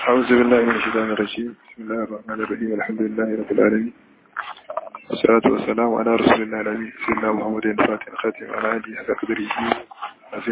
أعوذ بالله من الشيطان الرجيم بسم الله الرحمن الرحيم الحمد لله رب العالمين والصلاة والسلام على رسول الله الأمين سيدنا محمد الفاتح الخاتم على آله حق قدره عظيم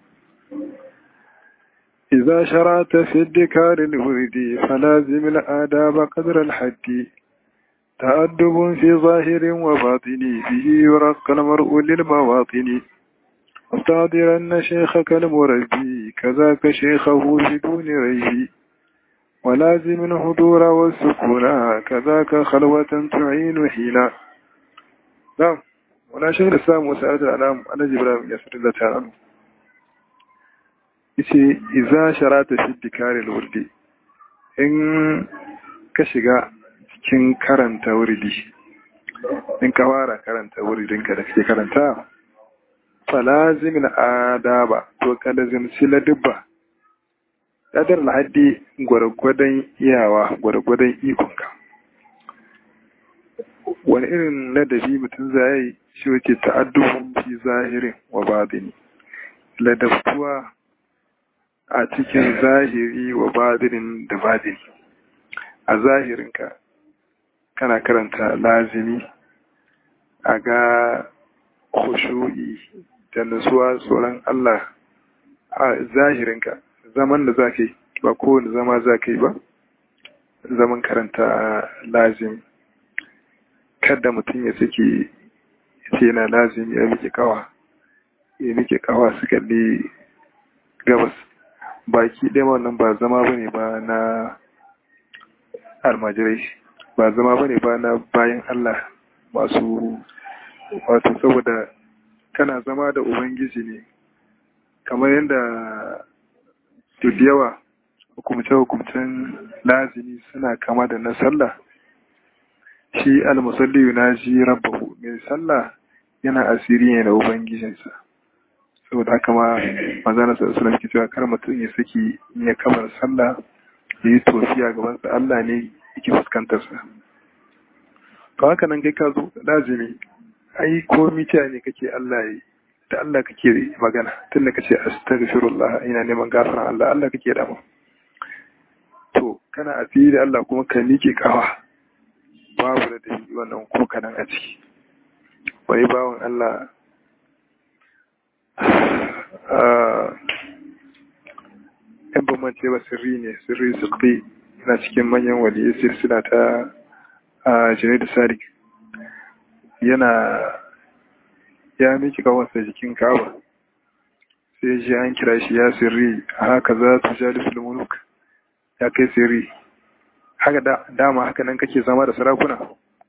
إذا شرعت في الذكار الورد فلازم الآداب قدر الحد تأدب في ظاهر وباطن به يرقى المرء للمواطن واستعذرن شيخك المربي كذاك شيخه بدون ريب ولازم الحضور والسكون كذاك خلوة تعين حينا نعم ولا شيخ الإسلام وسألة الأنام أنا جبرام يسر الله تعالى yace iza sharata fi dikari wurdi in ka shiga cikin karanta wurdi in ka fara karanta wurdinka da kake karanta falazimin adaba to ka lazimci ladubba ladar lahaddi gwargwadon iyawa gwargwadon ikonka wani irin ladabi mutum zai shi wace ta'addubun fi zahirin wa batini ladabtuwa a cikin zahiri wa badinin da badini a zahirinka kana karanta lazimi a ga khushu'i da nutsuwa tsoron Allah a zahirinka zaman da za ka yi ba kowane zama za ka yi ba zaman karanta lazimi kada mutum ya suke ce yana lazimi ya miƙe kawa ya miƙe kawa su kalli gabas baki ɗaya wannan ba zama bane ba na almajirai ba zama bane ba na bayan Allah masu wato saboda kana zama da ubangiji ne kamar yadda duk yawa hukumce-hukumcen lazimi suna kama da na sallah shi almusalli yunaji rabbahu mai sallah yana asiri ne da ubangijinsa saboda haka ma manzana sallallahu alaihi cewa kar mutum ya saki ya kamar sallah ya yi tofiya gaban sa Allah ne yake fuskantar sa to haka nan kai ka zo lazimi ai komi ta ne kake Allah yi da Allah kake magana tun da kace astaghfirullah ina neman gafaran Allah Allah kake da mu to kana asiri da Allah kuma ka nike kawa babu da dai wannan ko kanan a ciki wani bawan Allah ‘yan bambance ba sirri ne sirri sukri yana cikin manyan waliyar silsila ta a da sadiq yana ya miki kawansa jikin kawa sai ji an kira shi ya sirri a haka za ta jali sulmunuk ya kai sirri haka dama haka nan kake zama da sarakuna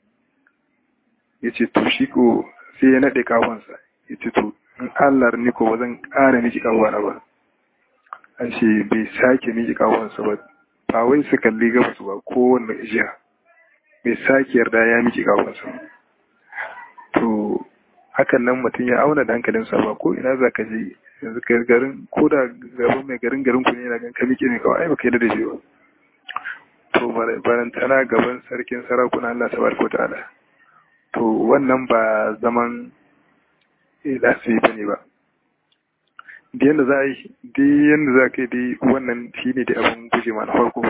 ya ce to shi ko sai ya naɗe kawansa ya ce to in Allah ni ko zan ƙara miki kawara ba an ce bai sake miki kawansa ba ba wai su kalli gabas ba kowanne jiya bai sake yarda ya miki kawansa to hakan nan mutum ya auna da hankalinsa ba ko ina za ka je yanzu ka garin ko da gaban mai garin garin ku ne yana gan ka miki ne kawai ba kai da shi ba to barantana gaban sarkin sarakuna Allah tabaraka ta'ala to wannan ba zaman lasifi ba ne ba da yadda za a yi da yadda za ka yi dai wannan shi ne da abin guje ma na farko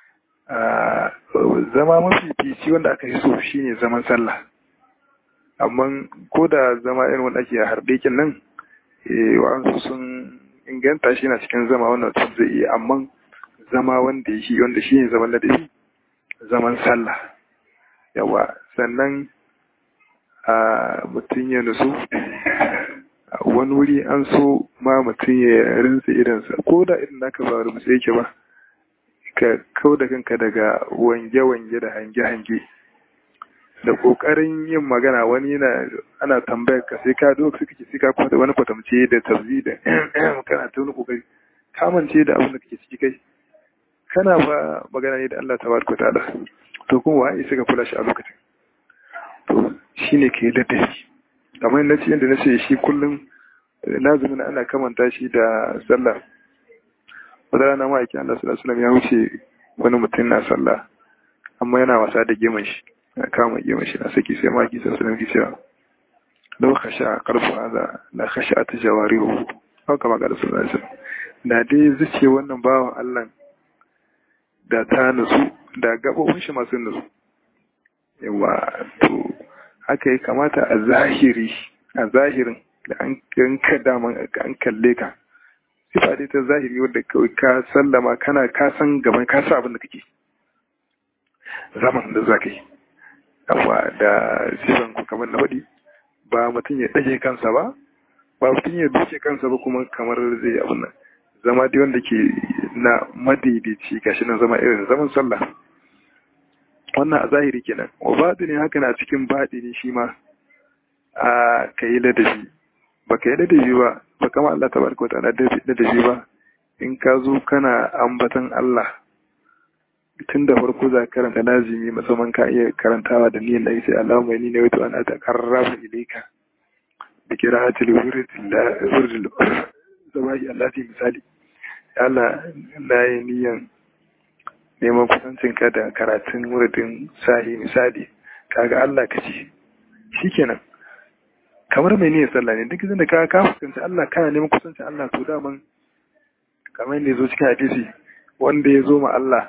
zama mafi fici wanda aka yi so shi ne zaman sallah amma ko da zama irin wanda ake harbe kin nan wa'ansu sun inganta shi na cikin zama wannan mutum zai iya amma zama wanda shi wanda shi ne zaman ladabi zaman sallah yawa sannan a mutum ya nusu wani wuri an so ma mutum ya rinsa idansa ko da idan naka ba rubuce yake ba ka kau da kanka daga wange-wange da hange-hange da kokarin yin magana wani yana ana tambayar ka sai ka duk suka ce sai ka kwata wani kwatamce da tabzi da kana ta wani kokari kamance da abin da kake ciki kai kana ba magana ne da Allah tabaraka ta'ala to kuma wai sai ka kula shi a lokacin to shi ne ke ladabi kamar na ce yadda na ce shi kullum lazumin ana kamanta shi da sallah wadda rana ma'aikin Allah sallallahu alaihi ya wuce wani mutum na sallah amma yana wasa da geman shi na kama geman shi na saki sai ma'aikin sallallahu alaihi cewa lau khasha qarfu hadha la khashat jawarihu haka ma ga sallallahu alaihi da dai zuce wannan bawan Allah da ta nutsu da gabobin shi masu nutsu yawa to haka ya kamata a zahiri a zahirin da an ka daman an kalle ka sifa dai ta zahiri wadda kawai ka sallama kana ka san gaban ka sa abin da kake zaman da za ka yi amma da sifan ku kamar na faɗi ba mutum ya ɗage kansa ba ba mutum ya duke kansa ba kuma kamar zai abin nan zama dai wanda ke na madaidaici gashi nan zama irin zaman sallah wannan a zahiri kenan wa batini haka na cikin batini shi ma a ka yi ladabi ba ka yi ladabi ba ba kama Allah ta barka wata ladabi ba in ka zo kana ambatan Allah tun da farko za ka karanta lazimi musamman ka iya karantawa da niyyar da sai Allah mai ni ne wato ana ta karraba ilaika da kiratul wurdil zabahi Allah fi misali Allah na yi niyan neman kusancin ka da karatun wuridin sahi misali kaga Allah ka ce shikenan kamar mai niyyar sallah ne duk da ka ka fuskanci Allah kana neman kusancin Allah to daman kamar yadda zo cikin hadisi wanda ya zo ma Allah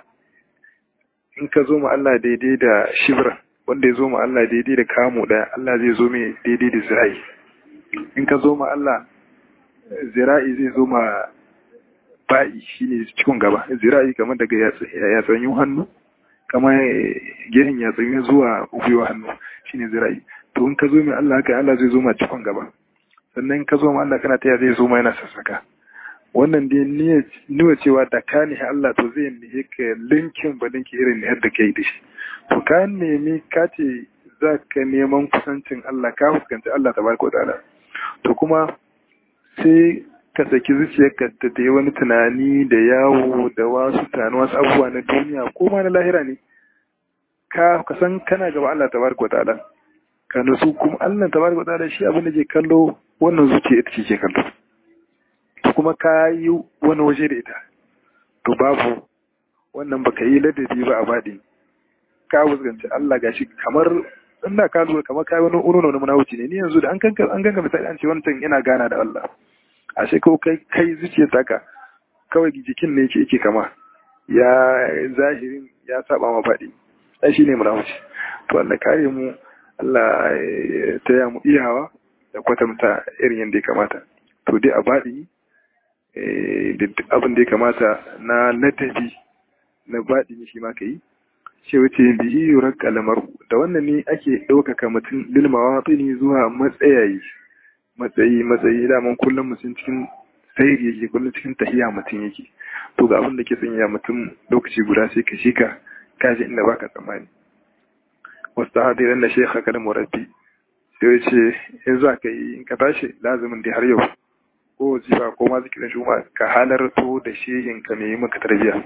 in ka zo ma Allah daidai da shibra wanda ya zo ma Allah daidai da kamu daya Allah zai zo mai daidai da zira'i in ka zo ma Allah zira'i zai zo ma ba'i shine cikin gaba zira'i kamar daga yatsanyin hannu kamar gehen yatsanyin zuwa ubewa hannu shine zira'i to in ka zo mai Allah haka Allah zai zo ma cikin gaba sannan in ka zo ma Allah kana taya zai zo ma yana sassaka wannan dai nuna cewa da ka nihi Allah to zai nihi ka linkin ba linki irin nihar da kai da shi to ka nemi ka ce za ka neman kusancin Allah ka fuskanci Allah tabaraka wa ta'ala to kuma sai ka saki zuciyarka ta ta yi wani tunani da yawo da wasu tunani wasu abubuwa na duniya ko ma na lahira ne ka san kana gaba Allah tabaraka ta'ala ka nasu kuma Allah tabaraka ta'ala shi abin da ke kallo wannan zuciya ita ce ke kallo kuma ka yi wani waje da ita to babu wannan baka yi ladabi ba a baɗi ka fuskanci Allah gashi kamar ina ka lura kamar kai wani uruno na munawuci ne ni yanzu da an kanka an ganga misali an ce wannan ina gana da Allah ashe ko kai kai zuciyar taka kawai jikin ne yake yake kama ya zahirin ya saba ma faɗi ai shine munawuci to Allah kare mu Allah ya taya mu iyawa da kwatanta irin yadda ya kamata to dai a baɗi abin da ya kamata na ladabi na baɗi shi ma ka yi ce wuce bihi yurar kalamar da wannan ne ake ɗaukaka mutum lilmawa tsini zuwa matsayayi matsayi matsayi daman kullum mutum cikin sayri yake kullum cikin tahiya mutum yake to ga abin da ke sanya mutum lokaci guda sai ka shika kaji inda baka tsammani wasu hadiran na shekha kada murabbi sai ce in za ka yi in ka tashi lazumin da har yau ko jifa ko ma zikirin shuma ka halarto da shehin ka mai maka tarbiyya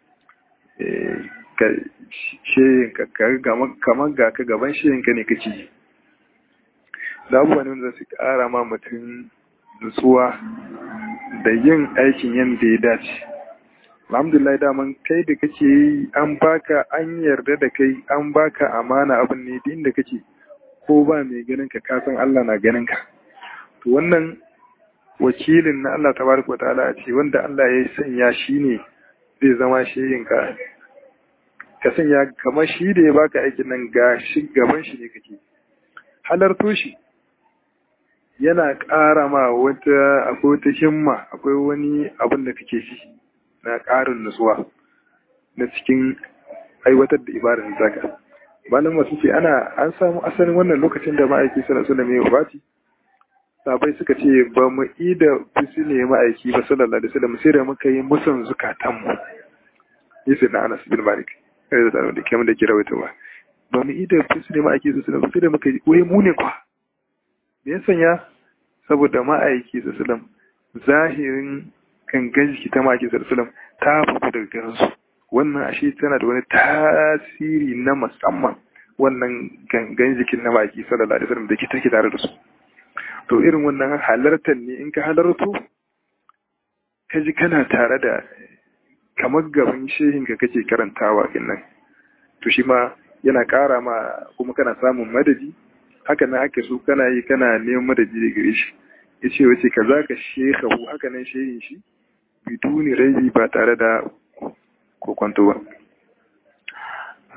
ka shehin ka kamar ga ka gaban shehin ka ne kake da abubuwan wanda su kara ma mutum nutsuwa da yin aikin yadda ya dace alhamdulillah daman kai da kake yi an baka an yarda da kai an baka amana abin ne din da kake ko ba mai ganin ka kasan Allah na ganin ka to wannan wakilin na Allah tabaraka ta'ala ce wanda Allah ya sanya shi ne zai zama shehin ka ka sanya kamar shi da ya baka aikin nan ga shi gaban shi ne kake halarto shi yana ƙara ma wata akwai wata himma akwai wani abin da kake shi na ƙarin nutsuwa na cikin aiwatar da ibadar zaka malam masu ce ana an samu asalin wannan lokacin da ma'aiki sallallahu alaihi wasallam ya wabati sabai suka ce ba mu yi da fusi ne ma'aiki ba sallallahu alaihi wasallam sai da muka yi musan zukatan mu yasa na Anas bin Malik sai da da kamar da kira wata ba ba mu yi da fusi ne ma'aiki sallallahu alaihi wasallam sai da muka yi wai mu ne kwa me ya sanya saboda ma'aiki sallallahu alaihi wasallam zahirin gangan jiki ta ma'aiki sallallahu alaihi wasallam ta fito daga garinsu wannan ashe tana da wani tasiri na musamman wannan gangan jikin na ma'aiki sallallahu alaihi wasallam da ke take tare da su to irin wannan halartar ne in ka halarto ka ji kana tare da kamar gaban shehin ka kake karantawa nan to shi ma yana ƙara ma kuma kana samun madadi haka nan ake so kana yi kana neman madadi da gare shi ya ce wace ka za ka shekahu haka nan shehin shi biduni rai ba tare da kokwanto ba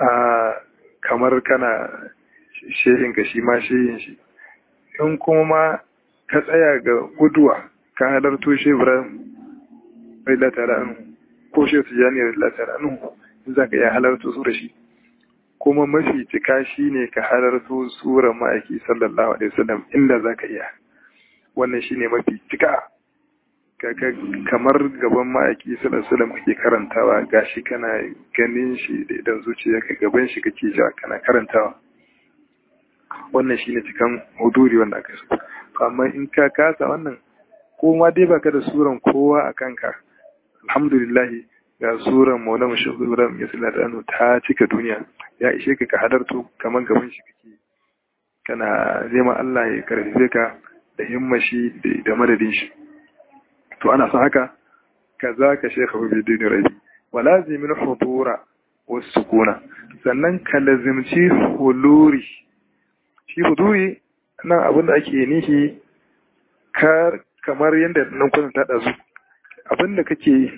a kamar kana shehin ka shi ma shehin shi in kuma ma ka tsaya ga guduwa ka halarto shi ibrahim bai latara anu ko shi su jani bai latara anu in za ka iya halarto su da shi kuma mafi cika shi ne ka halarto sura ma'aiki sallallahu alaihi wasallam inda za ka iya wannan shi ne mafi cika kamar gaban ma'aiki sallallahu alaihi wasallam kake karantawa gashi kana ganin shi da idan zuciyarka gaban shi kake ja kana karantawa wannan shine cikan huduri wanda aka so amma in ka kasa wannan ko ma dai baka da suran kowa a kanka alhamdulillah ga suran maula mashahu ibrahim ya sallata anu ta cika duniya ya ishe ka ka hadarto kamar gaban shi kake kana neman Allah ya karfafe ka da himmashi da madadin shi to ana son haka kaza ka shekha bi dini rabi walazimin hudura wasu sukuna sannan ka lazimci huluri shi huduri nan abin da ake nihi kamar yadda nan kwanan ta ɗazu abin da kake yi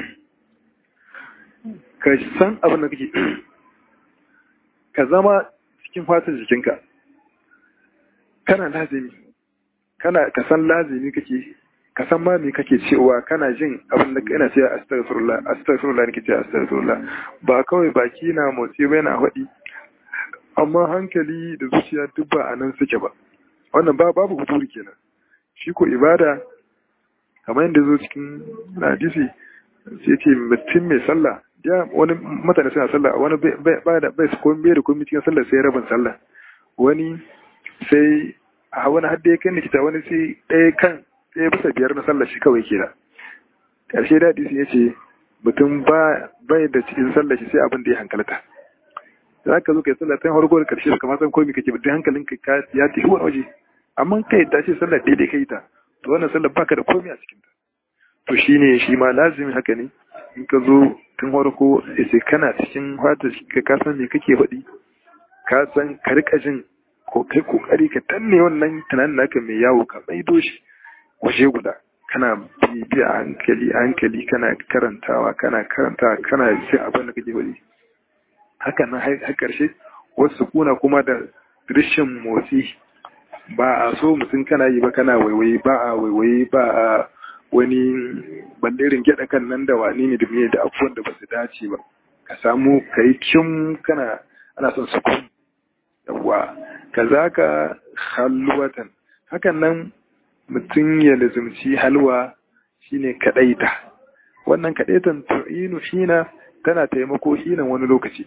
ka san abin da kake ka zama cikin fatan jikinka kana lazimi kana ka san lazimi kake ka san ma me kake cewa kana jin abin da kana cewa astaghfirullah astaghfirullah nake cewa astaghfirullah ba kawai baki na motsi ba yana faɗi amma hankali da zuciya duk ba a nan suke ba wannan ba babu huduri kenan shi ko ibada kamar yadda zo cikin hadisi sai ce mutum mai sallah ya wani mutane suna sallah wani bai da bai ko bai da komai cikin sallah sai rabin sallah wani sai a wani hadda ya kai nikita wani sai ɗaya kan ɗaya bisa biyar na sallah shi kawai ke da ƙarshe da hadisi ya ce mutum bai da cikin sallah shi sai abin da ya hankalta za ka zo ka yi sallah tun harko da karshe kamar san komai kake bidin hankalin ka ya tafi wani waje amma kai ta ce sallah daidai kai ta to wannan sallah baka da komai a cikin ta to shine shi ma lazimi haka ne in ka zo tun harko sai kana cikin fata ka ka san me kake faɗi ka san ka rika jin ko kai kokari ka danne wannan tunanin naka mai yawo ka maido shi waje guda kana bibiya a hankali a hankali kana karantawa kana karantawa kana jin abin da kake faɗi haka nan har ƙarshe wasu kuna kuma da rashin motsi ba a so mutum kana yi ba kana waiwayi ba a waiwayi ba a wani bandirin gyaɗa kan nan da wani ne da me da abubuwan da ba su dace ba ka samu ka yi kim kana ana son su kun yawwa ka za ka halwatan hakan nan mutum ya lazumci halwa shine kaɗaita wannan kaɗaitan tu'inu shina tana taimako hinan wani lokaci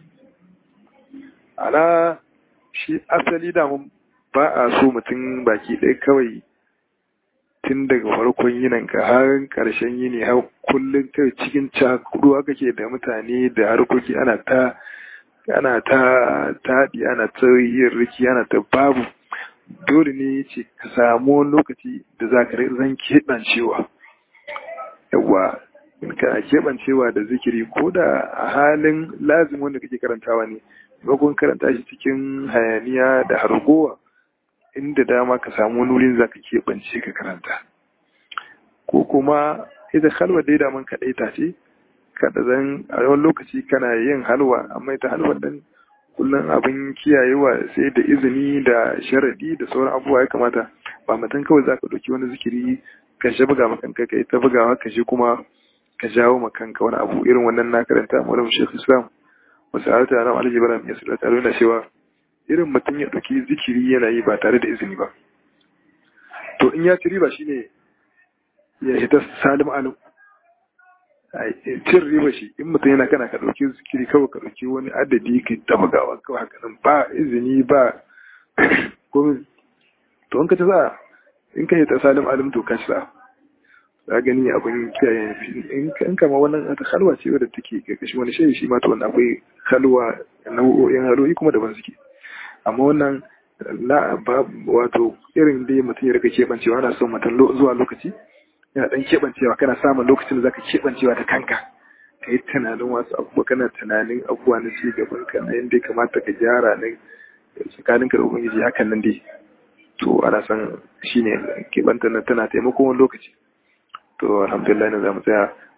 ana shi asali damun ba a so mutum baki ɗaya kawai tun daga farkon yinin ka har ƙarshen yini har kullum kai cikin cakuduwa kake da mutane da harkoki ana ta ana ta taɗi ana ta yin riki ana ta babu dole ne ce ka samu lokaci da za ka zan keɓancewa yawa ka keɓancewa da zikiri ko da a halin lazim wanda kake karantawa ne maimakon karanta shi cikin hayaniya da hargowa inda dama ka samu wani wurin za ka keɓance ka karanta ko kuma ita halwa dai daman kaɗai ta ce kada zan a yawan lokaci kana yin halwa amma ita halwa dan kullum abin kiyayewa sai da izini da sharaɗi da sauran abubuwa ya kamata ba mutum kawai za ka ɗauki wani zikiri ka shi buga makanka ka yi ta bugawa ka shi kuma ka jawo makanka wani abu irin wannan na karanta malam shekh islam wasu harta na alhaji baram ya sula tare da cewa irin mutum ya ɗauki zikiri yana yi ba tare da izini ba to in ya ci riba shine ya hita salim alim cin riba shi in mutum yana kana ka ɗauki zikiri kawai ka ɗauki wani adadi ka ta bugawa kawai haka nan ba izini ba komi to in ka ci za in ka hita salim alim to ka ci za za gani abin kiyaye in kama wannan ta halwa ce wadda take karkashin wani shayi shi ma to wannan akwai halwa nau'o'in haloyi kuma daban suke amma wannan la ba wato irin dai mutum ya rika keɓancewa ana son mutum zuwa lokaci yana dan keɓancewa kana samun lokacin da zaka keɓancewa da kanka ka yi tunanin wasu abubuwa kana tunanin abubuwa na ci gaban ka na yadda ya kamata ka gyara na tsakanin ka da ubangiji hakan nan dai to ana son shine keɓanta na tana taimako wani lokaci to alhamdulillah ne za mu tsaya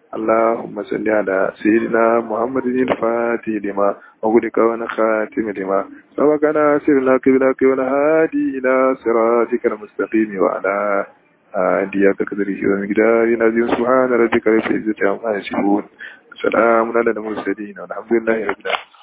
اللهم صل على سيدنا محمد الفاتح لما وغلق ونخاتم لما سبقنا سرنا قبلك والهادي إلى صراطك المستقيم وعلى آله قدره ومقداره العظيم سبحان ربك رب العزة عما يصفون سلام على المرسلين والحمد لله رب العالمين